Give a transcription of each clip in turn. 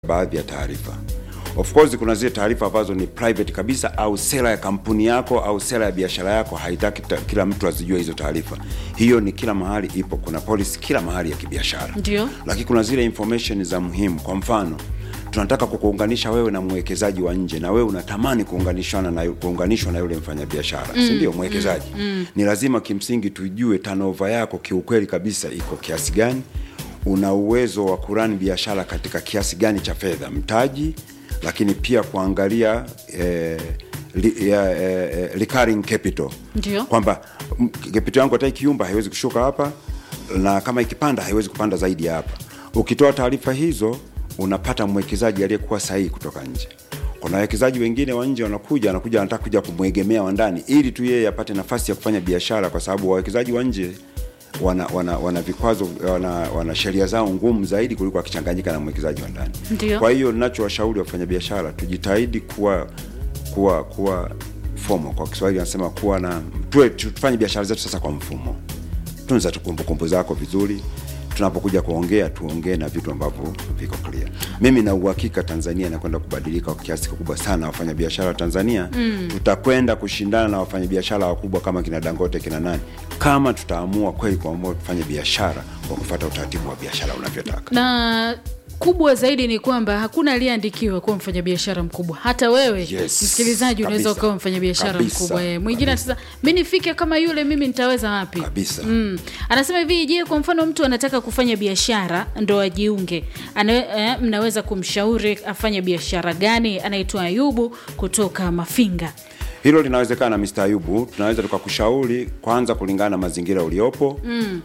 baadhi ya taarifa. Of course kuna zile taarifa ambazo ni private kabisa, au sera ya kampuni yako au sera ya biashara yako haitaki ta, kila mtu azijue hizo taarifa. Hiyo ni kila mahali ipo, kuna policy kila mahali ya kibiashara. Ndio. Lakini kuna zile information za muhimu, kwa mfano tunataka kukuunganisha wewe na mwekezaji wa nje na wewe unatamani kuunganishana na kuunganishwa na yule mfanyabiashara mm, si ndio mwekezaji mm, mm. Ni lazima kimsingi tujue turnover yako kiukweli kabisa iko kiasi gani, una uwezo wa kurani biashara katika kiasi gani cha fedha, mtaji, lakini pia kuangalia eh, li, ya, eh, recurring capital Ndio. kwamba m- capital yangu hata ikiumba haiwezi kushuka hapa na kama ikipanda haiwezi kupanda zaidi ya hapa. Ukitoa taarifa hizo unapata mwekezaji aliyekuwa sahihi kutoka nje. Kuna wawekezaji wengine wa nje wanakuja, anakuja anataka kuja kumwegemea wa ndani ili tu yeye apate nafasi ya kufanya biashara, kwa sababu wawekezaji wa nje wana, wana, wana vikwazo wana, wana sheria zao ngumu zaidi kuliko akichanganyika na mwekezaji wa ndani. Ndio. Kwa hiyo ninachowashauri wafanyabiashara tujitahidi kuwa kuwa kuwa fomo, kwa Kiswahili anasema kuwa na tuwe, tufanye biashara zetu sasa kwa mfumo. Tunza tu kumbukumbu zako vizuri, tunapokuja kuongea tuongee na vitu ambavyo viko clear. Mimi na uhakika Tanzania inakwenda kubadilika kwa kiasi kikubwa sana. Wafanyabiashara wa Tanzania mm. tutakwenda kushindana na wafanyabiashara wakubwa kama kina Dangote kina nani, kama tutaamua kweli kuamua kufanya biashara kwa kufuata utaratibu wa biashara unavyotaka. na kubwa zaidi ni kwamba hakuna aliyeandikiwa kuwa mfanyabiashara mkubwa. Hata wewe Yes, msikilizaji, unaweza kabisa. ukawa mfanyabiashara Kabisa, mkubwa. Eh, Mwingine kabisa. sasa, mi nifike kama yule, mimi nitaweza wapi? Kabisa. Mm. Anasema hivi, je, kwa mfano mtu anataka kufanya biashara ndo ajiunge, Ana, eh, mnaweza kumshauri afanye biashara gani? Anaitwa Ayubu kutoka Mafinga. Hilo linawezekana Mr. Ayubu, tunaweza tukakushauri kwanza kulingana na mazingira uliopo mm.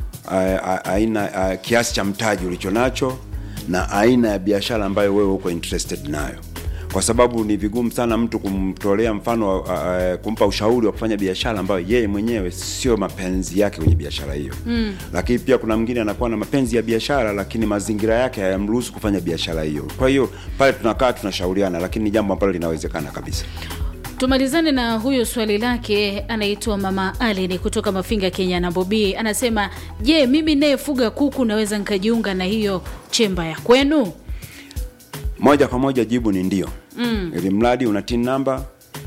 aina a, kiasi cha mtaji ulicho nacho na aina ya biashara ambayo wewe uko interested nayo, kwa sababu ni vigumu sana mtu kumtolea mfano a, a, kumpa ushauri wa kufanya biashara ambayo yeye mwenyewe sio mapenzi yake kwenye biashara hiyo mm. Lakini pia kuna mwingine anakuwa na mapenzi ya biashara, lakini mazingira yake hayamruhusu kufanya biashara hiyo. Kwa hiyo pale tunakaa tunashauriana, lakini ni jambo ambalo linawezekana kabisa. Tumalizane na huyo swali lake, anaitwa Mama Alini kutoka Mafinga, Kenya. Na Bobi anasema, je, mimi nayefuga kuku naweza nikajiunga na hiyo chemba ya kwenu? moja kwa moja jibu ni ndio mm. ili mradi una tin namba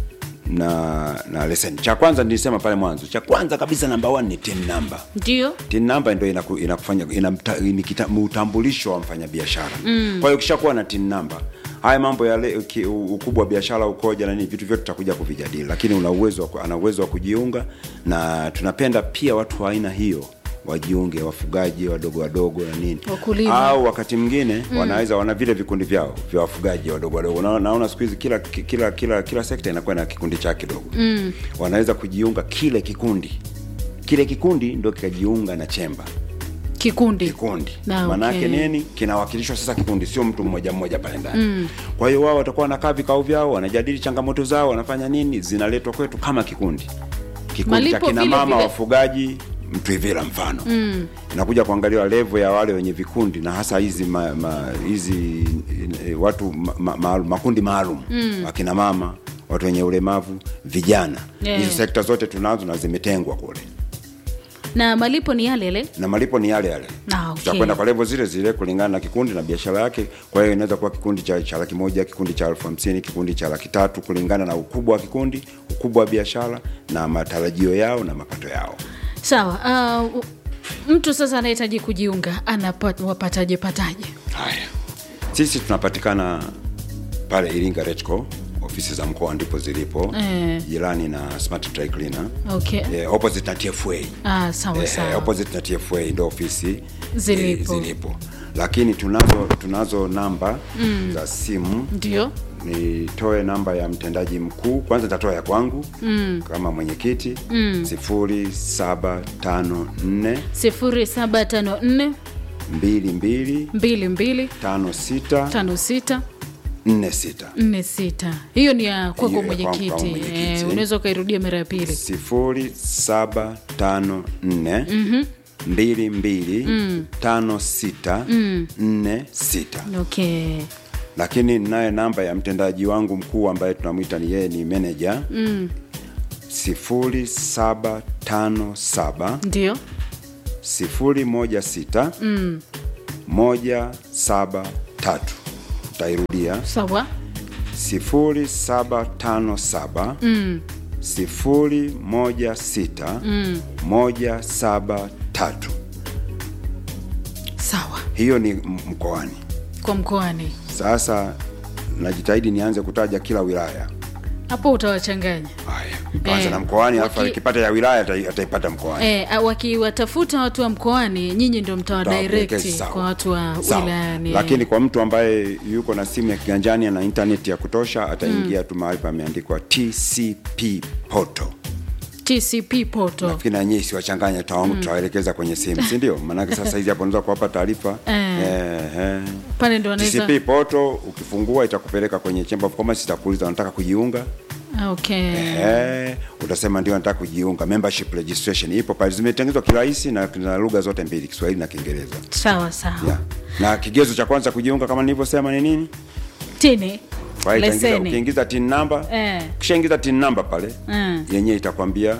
na na leseni cha kwanza nilisema pale mwanzo cha kwanza kabisa namba one ni tin namba Ndio. tin namba ndio inaku, inakufanya ina mta- ni kita- utambulisho wa mfanyabiashara mm. kwa hiyo ukishakuwa na tin namba haya mambo ya le- ki- u- ukubwa wa biashara ukoja na nini vitu vyote tutakuja kuvijadili lakini una uwezo wa ku- ana uwezo wa kujiunga na tunapenda pia watu wa aina hiyo wajiunge wafugaji wadogo wadogo na nini Wakulima. au wakati mwingine mm. wanaweza wana vile vikundi vyao vya wafugaji wadogo wadogo. Na- Naona siku hizi kila kila kila kila sekta inakuwa na kikundi chake kidogo mm. wanaweza kujiunga kile kikundi, kile kikundi ndio kikajiunga na chemba Kikundi. kikundi Na, maanake okay. nini kinawakilishwa sasa kikundi sio mtu mmoja mmoja pale ndani mm. kwa hiyo wao watakuwa wanakaa vikao vyao wanajadili changamoto zao wanafanya nini zinaletwa kwetu kama kikundi kikundi cha Malipo kina vile mama vile. wafugaji mtwivila mfano mm. inakuja kuangaliwa levo ya wale wenye vikundi na hasa hizi ma, ma, hizi eh, watu ma, ma, ma, makundi maalum mm. akina mama watu wenye ulemavu vijana Yeah. hizo sekta zote tunazo na zimetengwa kule Na malipo ni yale yale. na malipo ni yale yale Ah, okay. tutakwenda kwa levo zile zile kulingana na kikundi na biashara yake kwa hiyo inaweza kuwa kikundi cha, cha laki moja kikundi cha elfu hamsini kikundi cha laki tatu kulingana na ukubwa wa kikundi ukubwa wa biashara na matarajio yao na mapato yao Sawa. Uh, mtu sasa anahitaji kujiunga anapata wapataje pataje? haya sisi tunapatikana pale iringa retco ofisi za mkoa ndipo zilipo Eh. jirani na smart dry cleaner Okay. eh, opposite na tfa Ah, sawa eh, sawa. opposite na tfa ndo ofisi Zilipo. eh, zilipo lakini tunazo tunazo namba mm. za simu Ndio. nitoe namba ya mtendaji mkuu kwanza nitatoa ya kwangu mm. kama mwenyekiti mm. sifuri saba tano nne 0754 mbili mbili 22 tano sita 56 nne sita nne sita hiyo ni ya kwako Hiyo ya kwangu mwenyekiti kama mwenyekiti. Eh, unaweza ukairudia mara ya pili sifuri saba tano nne mbili mbili tano sita nne sita okay lakini naye namba ya mtendaji wangu mkuu ambaye tunamwita ni yeye ni meneja mm. sifuri saba tano saba ndio sifuri moja sita moja saba tatu tairudia sawa 0757 mm. 016 Mm. 173 sawa hiyo ni m- mkoani kwa mkoani sasa najitahidi nianze kutaja kila wilaya hapo utawachanganya haya tuanze Eh, na mkoani alafu waki- akipata ya wilaya atai- ataipata mkoani E, wakiwatafuta watu wa mkoani nyinyi ndio Tawapelekea, mtawadirect sawa. kwa watu wa Sawa. wilayani lakini kwa mtu ambaye yuko na simu ya kiganjani na intaneti ya kutosha ataingia tu mahali pameandikwa tcp poto tcp poto nafikiri na nyinyi siwachanganya tutawaelekeza kwenye simu si ndio maanake sasa hizi hapo unaweza kuwapa taarifa Eh. eh, eh. pale ndo wanaweza tcp poto ukifungua itakupeleka kwenye chamber of commerce itakuuliza unataka kujiunga Ah, okay Eh, utasema ndio nataka kujiunga membership registration ipo pale zimetengenezwa kirahisi na, na lugha zote mbili kiswahili na kiingereza sawa sawa yeah. na kigezo cha kwanza kujiunga kama nilivyosema ni nini tini Kwa hiyo itaingiza- leseni ukiingiza tin number Eh. ukishaingiza tin number pale Mm. yenyewe itakwambia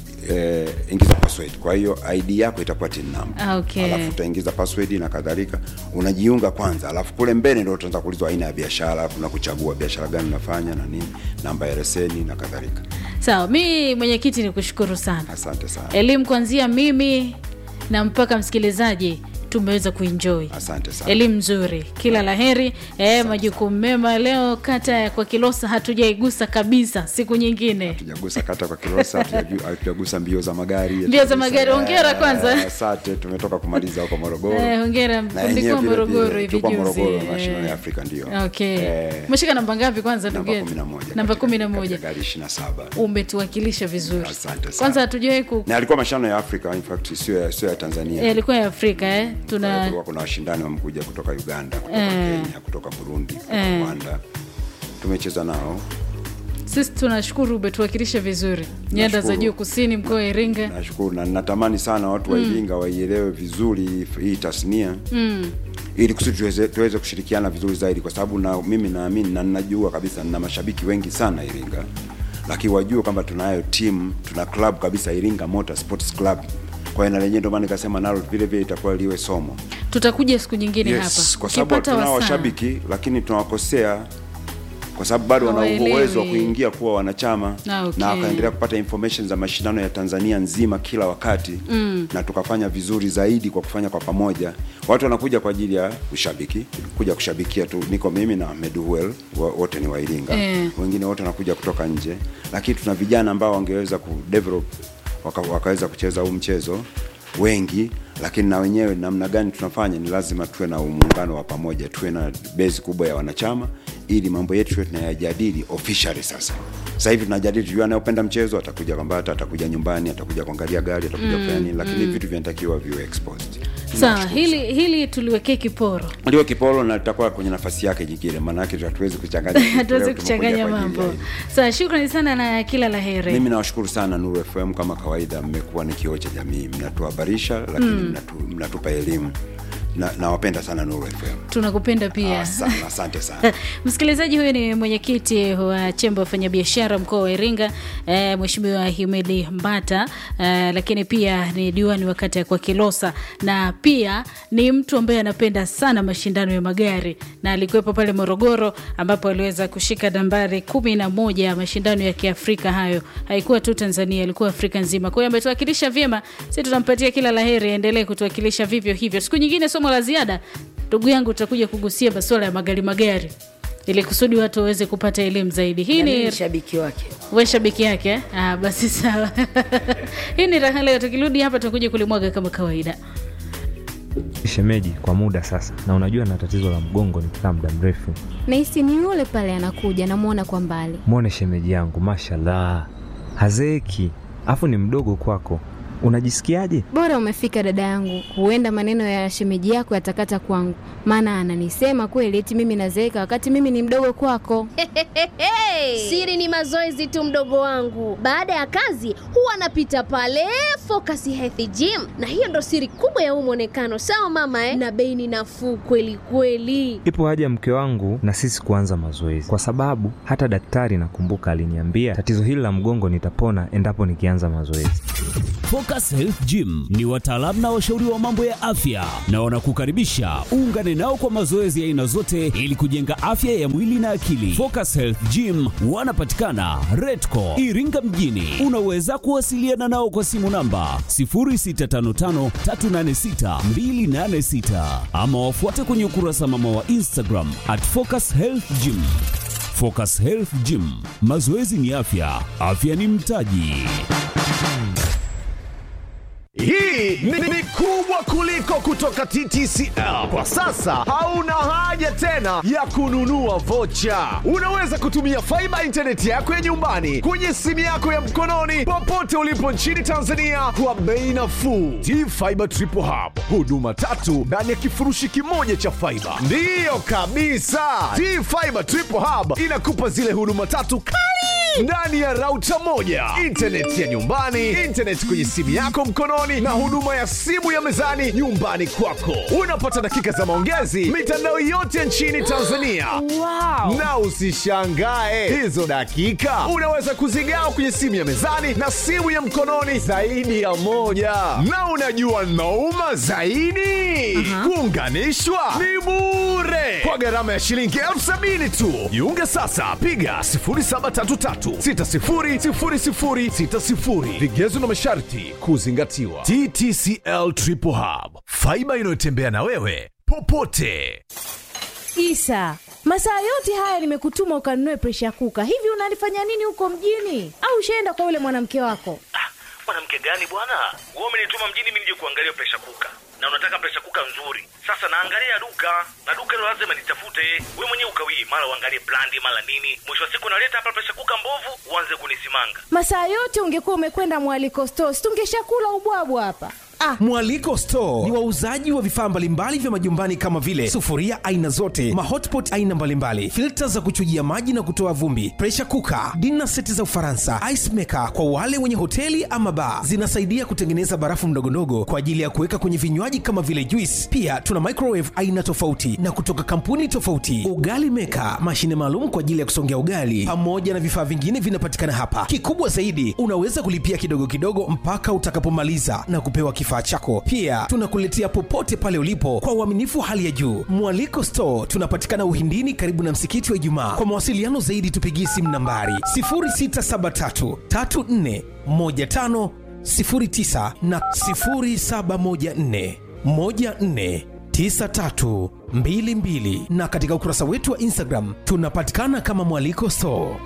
eh, ingiza password kwa hiyo id yako itakuwa tin number Ah, okay. alafu utaingiza password na kadhalika unajiunga kwanza alafu kule mbele ndio utaanza kuulizwa aina ya biashara kuna kuchagua biashara gani unafanya na nini namba ya leseni na kadhalika sawa mi mwenyekiti ni kushukuru sana asante sana elimu kuanzia mimi na mpaka msikilizaji tumeweza kuenjoy asante sana elimu nzuri kila laheri e, majukumu mema leo kata ya kwa kilosa hatujaigusa kabisa siku nyingine tujagusa kata kwa kilosa hatujaju- hatujagusa mbio za magari Mbio za hatujagusa- magari, hongera Eh, kwanza. asante tumetoka kumaliza huko morogoro Eh, hongera Na mlikuwa yenyewe vile morogoro vile, hivi tulikuwa juzi morogoro eh. mashindano ya afrika ndio okay Eh, umeshika namba ngapi kwanza ndugu namba yetu? kumi na moja namba katika- kumi na moja katika gari ishiri na saba umetuwakilisha vizuri Asante sana. kwanza hatujawahi ku na alikuwa mashindano ya afrika in fact sio ya, sio ya tanzania eh, ilikuwa ya afrika eh? Kwa hiyo tuna kulikuwa kuna washindani wamekuja kutoka uganda kutoka Eh. kenya kutoka burundi kutoka Eh. rwanda tumecheza nao sisi tunashukuru umetuwakilisha vizuri nyanda za Nashukuru. juu kusini mkoa wa iringa nashukuru na natamani sana watu wa iringa waielewe vizuri hii tasnia mm. ili kusudi tuweze, tuweze kushirikiana vizuri zaidi kwa sababu na mimi naamini na ninajua kabisa nina mashabiki wengi sana iringa lakini wajue kwamba tunayo timu tuna club kabisa iringa motor sports club kwa hiyo na lenyewe ndio maana nikasema nalo vile vile itakuwa liwe somo tutakuja siku nyingine yes, hapa kwa sababu Ukipata tunao wasaa. washabiki lakini tunawakosea kwa sababu bado wana Hawaelewi. uwezo wa kuingia kuwa wanachama Ah, okay. na wakaendelea kupata information za mashindano ya Tanzania nzima kila wakati mm. na tukafanya vizuri zaidi kwa kufanya kwa pamoja. Watu wanakuja kwa ajili ya ushabiki, kuja kushabikia tu. Niko mimi na Meduel, wa- wote ni wa Iringa Eh. wengine wote wanakuja kutoka nje, lakini tuna vijana ambao wangeweza kudevelop waka, wakaweza kucheza huu mchezo wengi lakini na wenyewe namna gani tunafanya ni lazima tuwe na muungano wa pamoja tuwe na base kubwa ya wanachama ili mambo yetu tuwe tunayajadili officially sasa sasa hivi tunajadili tujua anayopenda mchezo atakuja kwambata atakuja nyumbani atakuja kuangalia gari atakuja kufanya nini lakini vitu vinatakiwa viwe exposed sawa Tunashukuru hili hili tuliwekee kiporo ndio kipolo na litakuwa kwenye nafasi yake nyingine maanake hatuwezi kuchanganya vitu. hatuwezi Leo tumekuja kuchanganya kwa ajili mambo ya hili. sawa shukrani sana na kila la heri mimi nawashukuru sana Nuru FM kama kawaida, mmekuwa ni kioo cha jamii, mnatuhabarisha lakini mnatu, mnatupa elimu na nawapenda sana Nuru FM. tunakupenda pia Ah, sana, asante sana. msikilizaji huyu ni mwenyekiti wa chemba wafanyabiashara mkoa wa iringa e, mweshimiwa himidi mbata e, lakini pia ni diwani wa kata ya kwa kilosa na pia ni mtu ambaye anapenda sana mashindano ya magari na alikuwepo pale morogoro ambapo aliweza kushika nambari kumi na moja ya mashindano ya kiafrika hayo haikuwa tu tanzania ilikuwa afrika nzima kwa hiyo ametuwakilisha vyema si tutampatia kila laheri aendelee kutuwakilisha vivyo hivyo siku nyingine somo la ziada ndugu yangu utakuja kugusia masuala ya magari magari ili kusudi watu waweze kupata elimu zaidi hii Na mimi ni ni shabiki wake we shabiki yake eh? ah, basi sawa hii ni raha leo tukirudi hapa tutakuja kulimwaga kama kawaida shemeji kwa muda sasa na unajua na tatizo la mgongo nikikaa muda mrefu nahisi ni yule pale anakuja namwona kwa mbali mwone shemeji yangu mashallah hazeeki afu ni mdogo kwako unajisikiaje bora umefika dada yangu huenda maneno ya shemeji yako yatakata kwangu maana ananisema kweli eti mimi nazeeka wakati mimi ni mdogo kwako Siri ni mazoezi tu, mdogo wangu. Baada ya kazi huwa anapita pale Focus Health Gym, na hiyo ndo siri kubwa ya huu mwonekano. Sawa mama eh? Na bei ni nafuu kweli kweli. ipo haja mke wangu na sisi kuanza mazoezi kwa sababu hata daktari nakumbuka aliniambia tatizo hili la mgongo nitapona endapo nikianza mazoezi Focus Focus Health Gym ni wataalamu na washauri wa mambo ya afya na wanakukaribisha uungane nao kwa mazoezi ya aina zote ili kujenga afya ya mwili na akili. Focus Health Gym wanapatikana Redco Iringa mjini. Unaweza kuwasiliana nao kwa simu namba 0655386286 ama wafuate kwenye ukurasa mama wa Instagram at Focus Health Gym. Focus Health Gym, mazoezi ni afya, afya ni mtaji. Hii ni, ni kubwa kuliko kutoka TTCL. Kwa sasa hauna haja tena ya kununua vocha. Unaweza kutumia faiba intaneti yako ya nyumbani kwenye simu yako ya mkononi popote ulipo nchini Tanzania kwa bei nafuu. T-Fiber Triple Hub, huduma tatu ndani ya kifurushi kimoja cha faiba. Ndiyo kabisa, T-Fiber Triple Hub inakupa zile huduma tatu kali ndani ya rauta moja, intaneti ya nyumbani, intaneti kwenye simu yako mkononi, na huduma ya simu ya mezani nyumbani kwako. Unapata dakika za maongezi mitandao yote nchini Tanzania. Wow. Na usishangae hizo dakika unaweza kuzigawa kwenye simu ya mezani na simu ya mkononi zaidi ya moja. Na unajua nauma zaidi, kuunganishwa ni bure kwa gharama ya shilingi elfu sabini tu. Jiunge sasa, piga 0733600060. Vigezo na masharti kuzingatiwa. TTCL Triple Hub, faiba inayotembea na wewe popote. Isa, masaa yote haya nimekutuma ukanunue presha kuka. Hivi unalifanya nini huko mjini? Au ushaenda kwa yule mwanamke wako? mwanamke gani bwana wewe umenituma mjini mimi nije kuangalia presha kuka na unataka presha kuka nzuri sasa naangalia duka na duka hilo lazima nitafute we mwenyewe ukawii mara uangalie brandi mara nini mwisho wa siku naleta hapa presha kuka mbovu uanze kunisimanga Masaa yote ungekuwa umekwenda mwaliko stores, tungeshakula ubwabwa hapa. Ah, Mwaliko Store ni wauzaji wa vifaa mbalimbali vya majumbani kama vile sufuria aina zote, mahotpot aina mbalimbali, filta za kuchujia maji na kutoa vumbi, pressure cooker, dinner seti za Ufaransa, ice maker kwa wale wenye hoteli ama bar. Zinasaidia kutengeneza barafu ndogondogo kwa ajili ya kuweka kwenye vinywaji kama vile juice. Pia tuna microwave aina tofauti na kutoka kampuni tofauti, ugali maker, mashine maalum kwa ajili ya kusongea ugali, pamoja na vifaa vingine vinapatikana hapa. Kikubwa zaidi, unaweza kulipia kidogo kidogo mpaka utakapomaliza na kupewa kifaa chako. Pia tunakuletea popote pale ulipo kwa uaminifu wa hali ya juu. Mwaliko Store tunapatikana Uhindini, karibu na msikiti wa Ijumaa. Kwa mawasiliano zaidi, tupigie simu nambari 0673 34 15 09 na 0714 14 9322 na katika ukurasa wetu wa Instagram tunapatikana kama Mwaliko Store.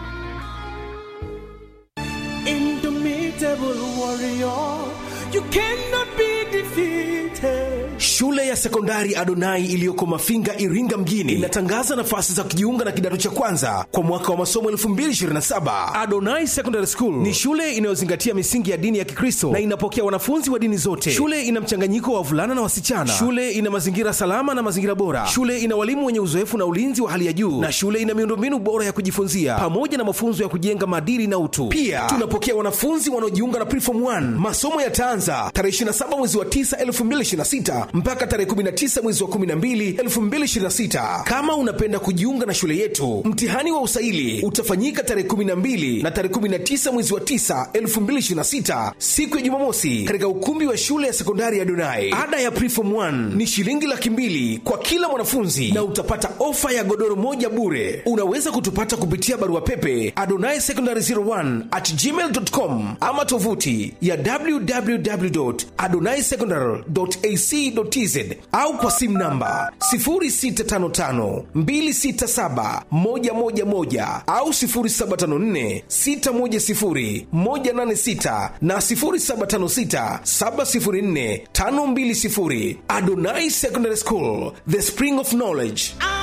Indomitable warrior, you cannot be defeated. Shule ya sekondari Adonai iliyoko Mafinga, Iringa mjini inatangaza nafasi za kujiunga na kidato cha kwanza kwa mwaka wa masomo 2027. Adonai Secondary School ni shule inayozingatia misingi ya dini ya Kikristo na inapokea wanafunzi wa dini zote. Shule ina mchanganyiko wa wavulana na wasichana. Shule ina mazingira salama na mazingira bora. Shule ina walimu wenye uzoefu na ulinzi wa hali ya juu, na shule ina miundombinu bora ya kujifunzia pamoja na mafunzo ya kujenga maadili na utu. Pia tunapokea wanafunzi wanaojiunga na Preform 1. Masomo yataanza tarehe 27 mwezi wa 9 2026 mpaka tarehe 19 mwezi wa 12 2026. Kama unapenda kujiunga na shule yetu, mtihani wa usaili utafanyika tarehe 12 na tarehe 19 mwezi wa 9 2026, siku ya Jumamosi, katika ukumbi wa shule ya sekondari ya Donai. Ada ya Preform 1 ni shilingi laki mbili kwa kila mwanafunzi na utapata ofa ya godoro moja bure. Unaweza kutupata kupitia barua pepe adonai secondary 01 at gmail.com ama tovuti ya www.adonaisecondary.ac.tz au kwa simu namba 0655267111 au 0754610186 na 0756704520. Adonai Secondary School, the spring of knowledge.